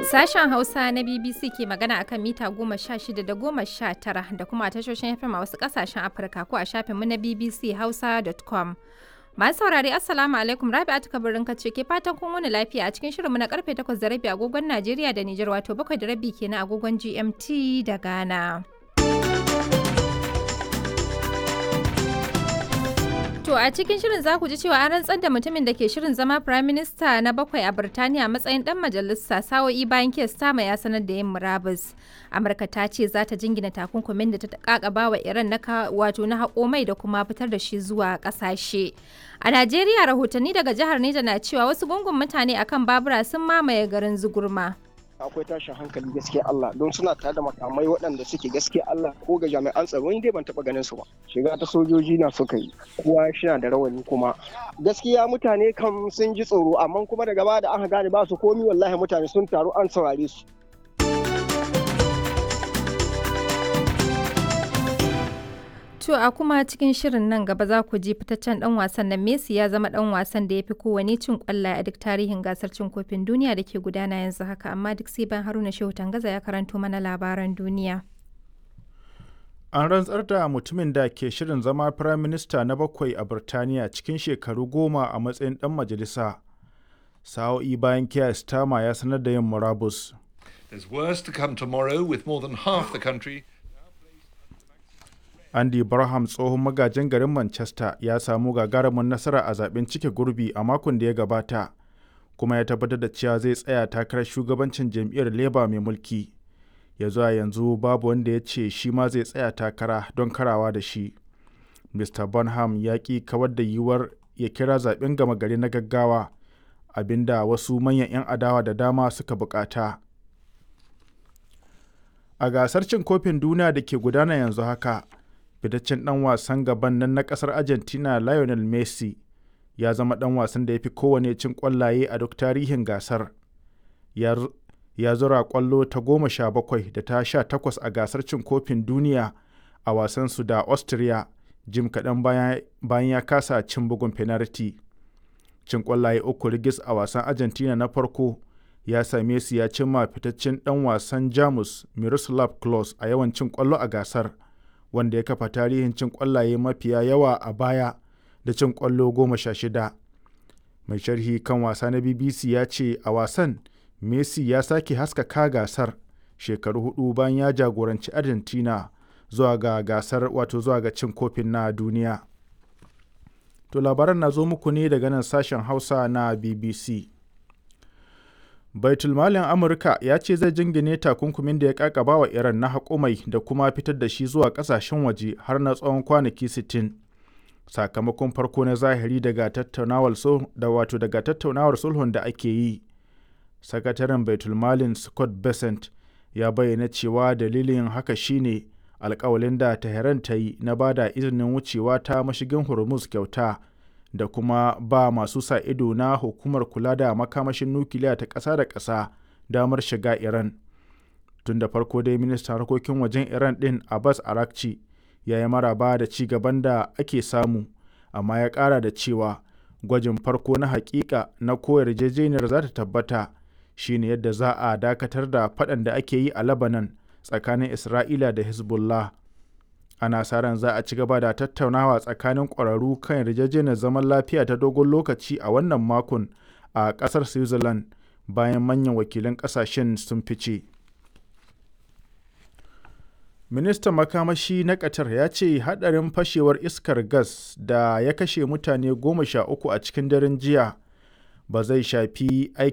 Sashen Hausa na BBC ke magana akan mita goma sha shida da goma sha tara da kuma tashoshin FM a wasu kasashen Afirka ko a shafinmu na BBC Hausa.com. Masu saurari Assalamu alaikum Rabi'atu Kabirin ce ke fatan kun wani lafiya a cikin shirinmu na karfe 8 da rabi agogon Najeriya da Nijar wato 7 da rabi kenan agogon GMT da Ghana. To a cikin shirin za ku ji cewa an rantsar da mutumin da ke shirin zama Prime Minister na bakwai a Birtaniya matsayin dan majalisa sa'o'i bayan Keir Starmer ya sanar da yin murabus. Amurka ta ce za ta jingina takunkumin da ta kakaba wa Iran na wato na haƙo mai da kuma fitar da shi zuwa ƙasashe. A Najeriya rahotanni daga jihar Neja na cewa wasu gungun mutane akan babura sun mamaye garin Zugurma. akwai tashin hankali gaskiya Allah don suna tare da makamai waɗanda suke gaskiya Allah ko ga jami'an tsaro ni dai ban taɓa ganin su ba shiga ta sojoji na suka yi kowa shina da rawani kuma gaskiya mutane kam sun ji tsoro amma kuma daga baya da aka gane ba su komi wallahi mutane sun taru an saurare su To a kuma cikin shirin nan gaba za ku ji fitaccen dan wasan nan Messi ya zama dan wasan da ya fi kowane cin kwallaye a duk tarihin gasar cin kofin duniya da ke gudana yanzu haka amma duk sai ban Haruna Shehu Tangaza ya karanto mana labaran duniya. An rantsar da mutumin da ke shirin zama Firayim Minista na bakwai a Birtaniya cikin shekaru goma a matsayin dan majalisa. Sa'o'i bayan Keir Starmer ya sanar da yin murabus. There's worse to come tomorrow with more than half the country Andy Barham tsohon magajin garin Manchester ya samu gagarumin nasara a zaben cike gurbi a makon da ya gabata, kuma ya tabbatar da cewa zai tsaya takarar shugabancin jam'iyyar Labour mai mulki. Ya zuwa yanzu babu wanda ya ce shi ma zai tsaya takara don karawa da shi. Mr. Bonham ya ƙi kawar da yiwuwar ya kira zaben gama gari na gaggawa, abinda wasu manyan 'yan adawa da dama suka bukata. A gasar cin kofin duniya da ke gudana yanzu haka, fitaccen dan wasan gaban nan na kasar argentina lionel messi ya zama dan wasan da ya fi kowane cin kwallaye a duk tarihin gasar ya zura kwallo ta goma sha bakwai da ta sha takwas a gasar cin kofin duniya a wasansu da austria jim kaɗan bayan ya kasa cin bugun penalty cin kwallaye uku rigis a wasan argentina na farko ya same su ya cimma fitaccen dan wasan jamus miroslav klose a yawan cin kwallo a gasar wanda ya kafa tarihin cin ƙwallaye mafiya yawa a baya da cin ƙwallo goma sha shida. Mai sharhi kan wasa na BBC ya ce a wasan Messi ya sake haskaka gasar shekaru hudu bayan ya jagoranci Argentina zuwa ga gasar wato zuwa ga cin kofin na duniya. To labaran na zo muku ne daga nan sashen Hausa na BBC. baitulmalin amurka ya ce zai jingine takunkumin da ya kakaba wa iran na haƙumai da kuma fitar da shi zuwa ƙasashen waje har na tsawon kwanaki 60 sakamakon farko na zahiri daga tattaunawar da wato daga tattaunawar sulhun da ake yi sakataren baitulmalin scott besant ya bayyana cewa dalilin haka shine alkawalin da tehran ta yi na ba da izinin wucewa ta mashigin hormuz kyauta da kuma ba masu sa ido na hukumar kula da makamashin nukiliya ta ƙasa da ƙasa damar shiga Iran. Tun da farko dai ministan harkokin wajen Iran ɗin Abbas Arakci ya yi maraba da ci gaban da ake samu, amma ya ƙara da cewa gwajin farko na hakika na ko yarjejeniyar za ta tabbata shine yadda za a dakatar da faɗan da ake yi a Lebanon tsakanin Isra'ila da Hezbollah. ana sa ran za a ci gaba da tattaunawa tsakanin ƙwararru kan yarjejeniyar zaman lafiya ta dogon lokaci a wannan makon a ƙasar switzerland bayan manyan wakilan ƙasashen sun fice ministan makamashi na qatar ya ce hadarin fashewar iskar gas da ya kashe mutane goma sha uku a cikin daren jiya ba zai shafi